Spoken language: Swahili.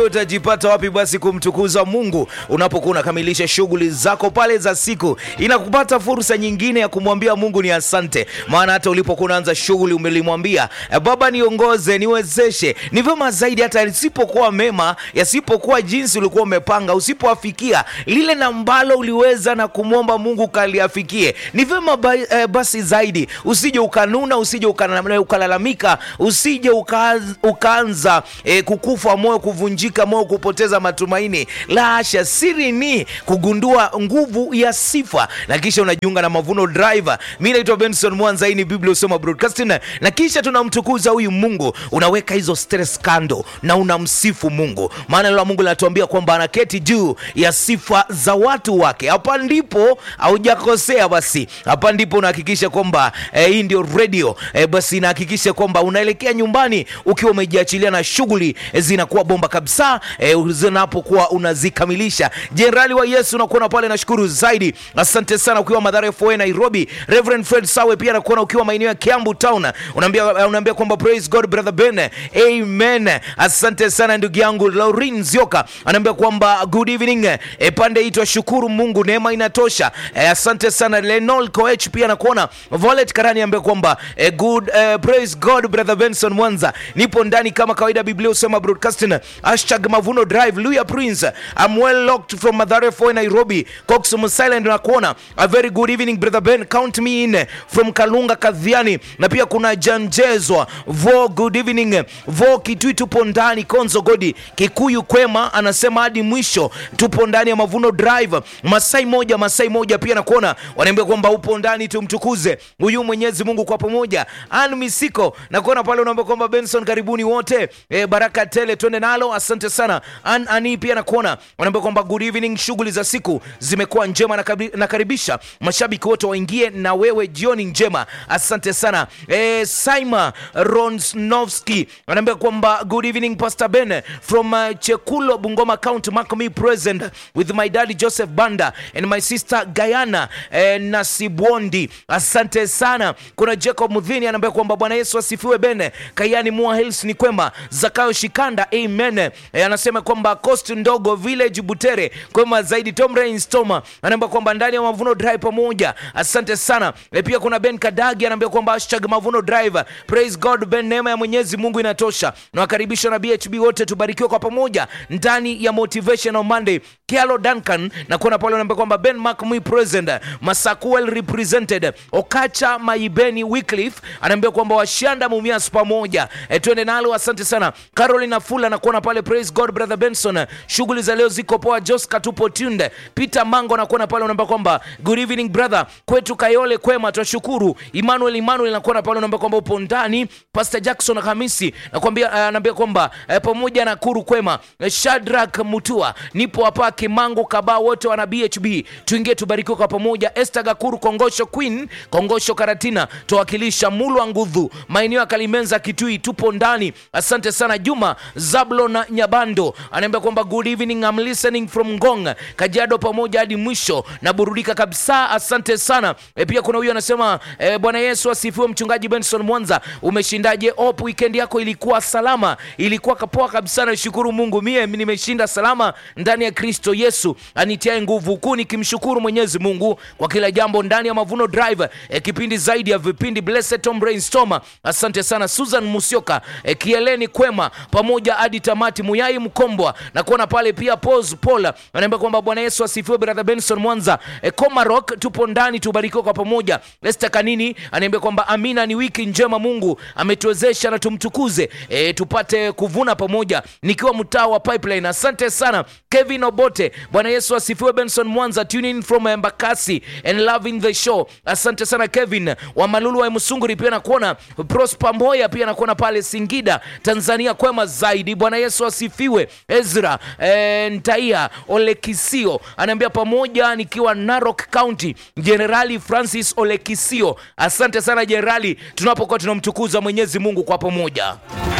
utajipata wapi basi kumtukuza mungu unapokuwa unakamilisha shughuli zako pale za siku inakupata fursa nyingine ya kumwambia mungu ni asante maana hata ulipokuwa unaanza shughuli umelimwambia "Eh, baba niongoze niwezeshe ni vyema zaidi hata yasipokuwa mema yasipokuwa jinsi ulikuwa umepanga usipoafikia lile na ambalo uliweza na kumwomba mungu kaliafikie ni vyema ba, eh, basi zaidi usije ukanuna usije ukana- ukalalamika usije uka, ukaanza eh, kukufa moyo kuvunjika moyo kupoteza matumaini la hasha siri ni kugundua nguvu ya sifa na kisha unajiunga na mavuno driver mi naitwa benson mwanza hii ni biblia usoma broadcasting na kisha tunamtukuza huyu mungu unaweka hizo stress kando na unamsifu mungu maana neno la mungu linatuambia kwamba anaketi juu ya sifa za watu wake hapa ndipo haujakosea basi hapa ndipo unahakikisha kwamba eh, hii ndio radio eh, basi inahakikisha kwamba unaelekea nyumbani ukiwa umejiachilia na shughuli eh, zinakuwa bomba kabisa eh, zinapokuwa unazikamilisha jenerali wa yesu unakuona pale nashukuru zaidi asante sana ukiwa madhara fa nairobi reverend fred sawe pia nakuona ukiwa maeneo ya kiambu town unaambia, unaambia kwamba praise god brother ben amen asante sana ndugu yangu laurin zioka anaambia kwamba good evening e, pande itwa shukuru mungu neema inatosha e, asante sana lenol coech pia nakuona volet karani ambia kwamba e, good e, praise god brother benson mwanza nipo ndani kama kawaida biblia usema broadcasting hashtag mavuno drive luya prince I'm well locked from madhare foy nairobi coxum silent nakuona a very good evening brother ben count me in from kalunga kadhiani na pia kuna janjezwa vo good evening vo kitui tupo ndani konzo godi kikuyu kwema anasema hadi mwisho tupo ndani ya mavuno drive masai moja masai moja pia nakuona wanaambia kwamba upo ndani tumtukuze huyu mwenyezi mungu kwa pamoja an misiko nakuona pale unaambia kwamba benson karibuni wote e, baraka tele twende nalo asante sana an ani pia nakuona wanaambia kwamba good evening shughuli za siku zimekuwa njema nakabi- nakaribisha mashabiki wote waingie na wewe jioni njema asante sana e, saima ronsnovski anaambia kwamba good evening pastor ben from uh, chekulo bungoma county mark me present with my daddy joseph banda and my sister gayana eh, nasibwondi asante sana kuna jacob mudhini anaambia kwamba bwana yesu asifiwe bene kayani mua hills ni kwema zakayo shikanda amen eh, anasema kwamba coast ndogo village butere kwema zaidi tom Rains Toma anaambia kwamba ndani ya mavuno drive pamoja asante sana e, pia kuna ben kadagi anaambia kwamba hashtag mavuno drive praise god ben neema ya mwenyezi mungu inatosha nawakaribisha na bhb wote tubarikiwe kwa pamoja ndani ya motivational monday kialo duncan na kuona pale anaambia kwamba ben macmui present masakuel represented okacha maibeni wycliffe anaambia kwamba washanda mumias pamoja e, twende nalo asante sana carolina fula na kuona pale praise god brother benson shughuli za leo ziko poa joska tupo tunde peter mango nakuona pale unaambia kwamba good evening brother kwetu kayole kwema twashukuru emmanuel emmanuel nakuona pale unaambia kwamba upo ndani pastor jackson hamisi nakwambia anaambia kwamba eh, pamoja na kuru kwema eh, shadrak mutua nipo hapa kimango kaba wote wana bhb tuingie tubarikiwe kwa pamoja este gakuru kongosho queen kongosho karatina tuwakilisha mulwa ngudhu maeneo ya kalimenza kitui tupo ndani asante sana juma zablo na nyabando anaambia kwamba good evening I'm listening from ngong kajiado pamoja hadi mwisho na burudika kabisa asante sana e, pia kuna huyu anasema e, bwana yesu asifiwe mchungaji benson mwanza umeshindaje op weekend yako ilikuwa salama ilikuwa kapoa kabisa nashukuru mungu mie nimeshinda salama ndani ya kristo yesu anitiae nguvu kuu nikimshukuru mwenyezi mungu kwa kila jambo ndani ya mavuno drive e, kipindi zaidi ya vipindi blessed tom brainstorm asante sana susan musioka e, kieleni kwema pamoja hadi tamati muyai mkombwa na kuona pale pia pos paul anaambia kwamba bwana yesu asifiwe brother benson mwanza e, comarok tupo ndani tubarikiwe kwa pamoja este kanini anaambia kwamba amina ni wiki njema mungu ametuwezesha na tumtukuze e, tupate kuvuna pamoja nikiwa mtaa wa pipeline asante sana kevin obote bwana yesu asifiwe benson mwanza tuning from embakasi and loving the show asante sana kevin wa malulu wa msunguri pia nakuona prosper mboya pia nakuona pale singida tanzania kwema zaidi bwana yesu asifiwe ezra e, ntaia olekisio anaambia pamoja nikiwa narok county jenerali francis olekisio asante sana jenerali tunapokuwa tunamtukuza mwenyezi mungu kwa pamoja